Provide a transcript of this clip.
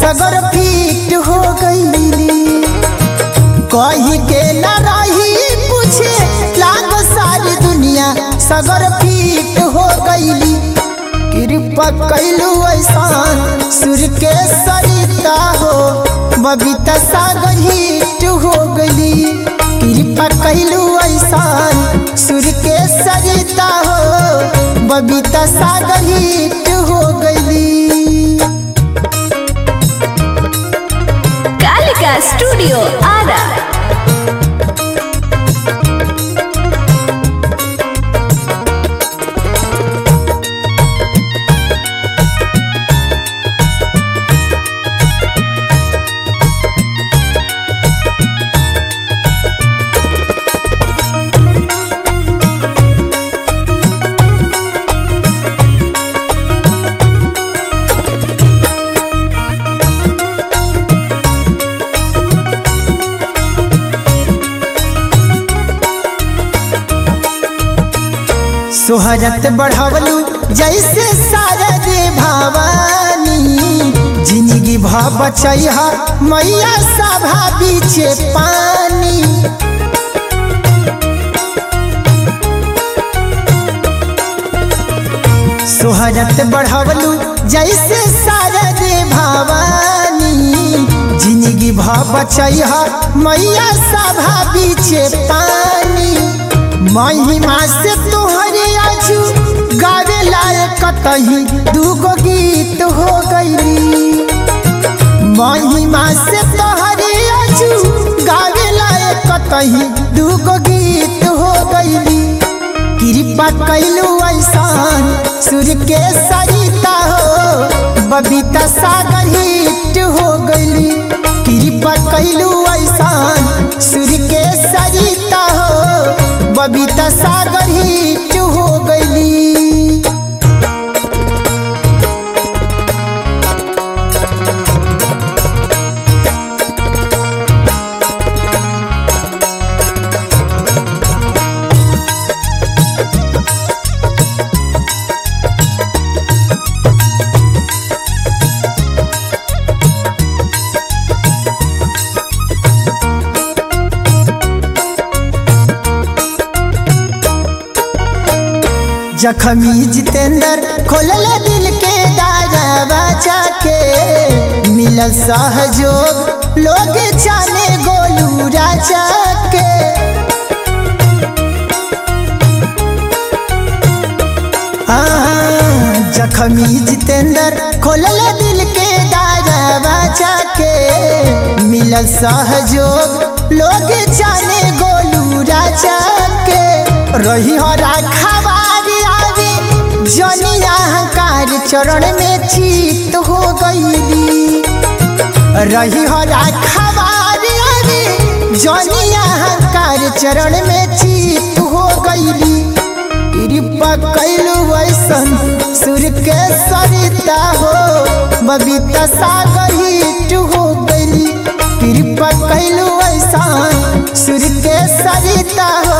सगर फीट हो गईली कही के न रही पूछे लाग सारी दुनिया सगर फीट हो गईली कृपा कैलू ऐसान सुर के सरिता हो बबीता सागर हिट हो गईली कृपा कैलू ऐसान सुर के सरिता हो बबीता सागर हिट हो गईली कालिका स्टूडियो आरा सोहरत बढ़वलू जैसे शारद भवानी जिंदगी भ बचैहा मैया सभा बीचे पानी सोहरत बढ़वलू जैसे शारद भवानी जिंदगी भ बचैहा मैया सभा बीचे पानी महिमा से तोहरे आजू गावे लायक कतही दूगो गीत हो गईली महिमा से तोहरे आजू गावे लायक कतही दूगो गीत हो गईली कृपा कैलू ऐसान सुर के सरिता हो बबीता सागर हिट हो गईली कृपा कैलू ऐसान सुर के सरिता हो बबीता सागर हिट हो गईली जखमी जितेंद्र खोलल दिल के दारवा जाके मिलल सहयोग लोग जाने गोलू राजा के आ, जखमी जितेंद्र खोलल दिल के दारवा जाके मिलल सहयोग लोग जाने गोलू राजा के रही हो राखवारी आवे जनिया अहंकार चरण में चीत हो गईली रही हो राखवारी आवे जनिया अहंकार चरण में चीत हो गईली कृपा कैलू वैसन सुर के सरिता हो बबीता सागर हिट हो गईली कृपा कैलू ऐसान सुर के सरिता हो